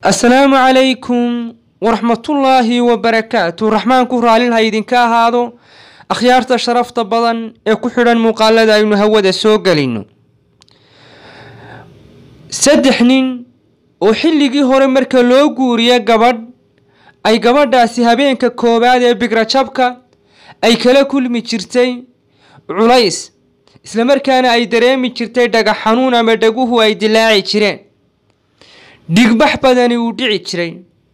assalaamu calaykum waraxmatullaahi wabarakaatu raxmaanku raallin ha idinka ahaado akhyaarta sharafta badan ee ku xidhan muuqaalada aynu hawada soo gelino saddex nin oo xilligii hore marka loo guuriya gabadh ay gabadhaasi habeenka koowaad ee bigrajabka ay kala kulmi jirtay culays islamarkaana ay dareemi jirtay dhagax xanuun ama dhaguhu ay dilaaci jireen dhigbax badani uu dhici jiray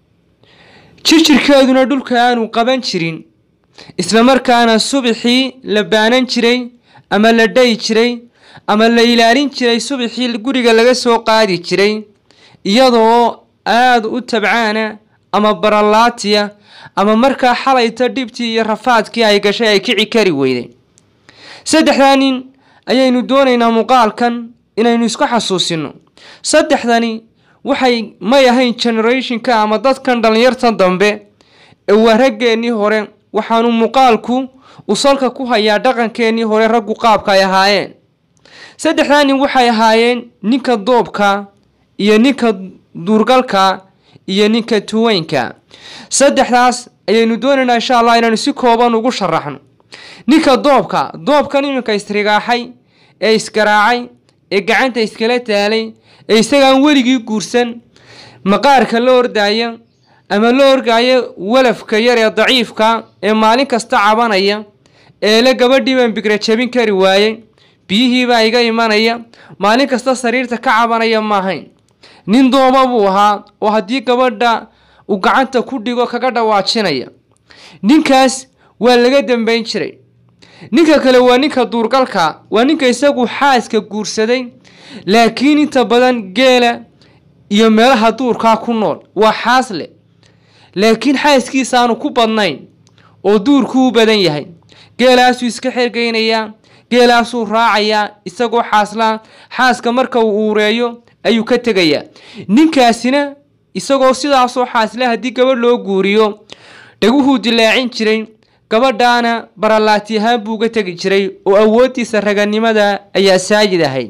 jirjirkeeduna dhulka aanu qaban jirin islamarkaana subaxii la baanan jiray ama la dhayi jiray ama la ilaalin jiray subaxii guriga laga soo qaadi jiray iyadoo aada u tabcaana ama baralaatiya ama markaa xalayta dhibtii iyo rafaadkii ay gashay ay kici kari weyday saddexdaa nin ayaynu doonaynaa muuqaalkan inaynu isku xasuusino saddexdani waxay may ahayn generationka ama dadkan dhallinyarta dambe ee waa raggeennii hore waxaanu muuqaalku uu salka ku hayaa dhaqankeennii hore raggu qaabka ay ahaayeen saddexdaa nin waxay ahaayeen ninka doobka iyo ninka duurgalka iyo ninka tuweynka saddexdaas ayaynu doonaynaa insha allah inaanu si kooban ugu sharaxno ninka doobka doobkan iminka isrigaaxay ee isgaraacay ee gacanta iskala taalay ee isagaan weligii guursan maqaarka la ordaaya ama la orgaayo walafka yar ee daciifka ee maalin kasta cabanaya eele gabadhii baan bigra jabin kari waayey biyihiibaa iga imanaya maalin kasta sariirta ka cabanaya maahayn nin dooma buu ahaa oo haddii gabadha uu gacanta ku dhigo kaga dhawaajinaya ninkaas waa laga dambeyn jiray ninka kale waa ninka duurgalka waa ninka isagu xaaska guursaday laakiin inta badan geela iyo meelaha duurkaa ku nool waa xaasle laakiin xaaskiisa aanu ku badnayn oo duurku u badan yahay geelaasuu iska xergeynayaa geelaasuu raacayaa isagoo xaaslaa xaaska marka uu uureeyo ayuu ka tegayaa ninkaasina isagoo sidaasoo xaasle haddii gabadh loo guuriyo dhaguhuu dilaacin jiray gabadhaana baralaati ahaan buu uga tegi jiray oo awooddiisa raganimada ayaa saayid ahayd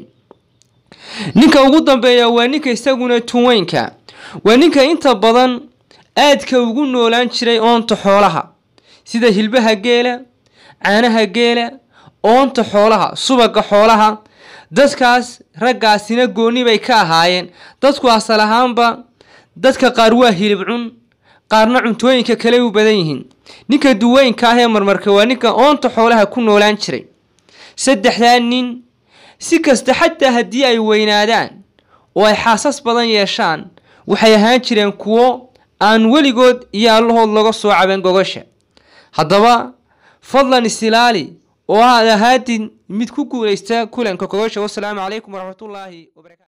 ninka ugu dambeeya waa ninka isaguna tuweynka waa ninka inta badan aadka ugu noolaan jiray oonta xoolaha sida hilbaha geela caanaha geela oonta xoolaha subaga xoolaha dadkaas raggaasina gooni bay ka ahaayeen dadku asal ahaanba dadka qaar waa hilib cun qaarna cuntooyinka kale u badan yihiin ninka duweynka ah ee marmarka waa ninka oonta xoolaha ku noolaan jiray saddexdaa nin si kasta xataa haddii ay weynaadaan oo ay xaasas badan yeeshaan waxay ahaan jireen kuwo aan weligood iyo allahood laga soo caban gogasha haddaba fadlan isilaali oo aad ahaadin mid ku guulaysta kulanka gogasha wasalaamu calaykum waraxmatullaahi wabarakatu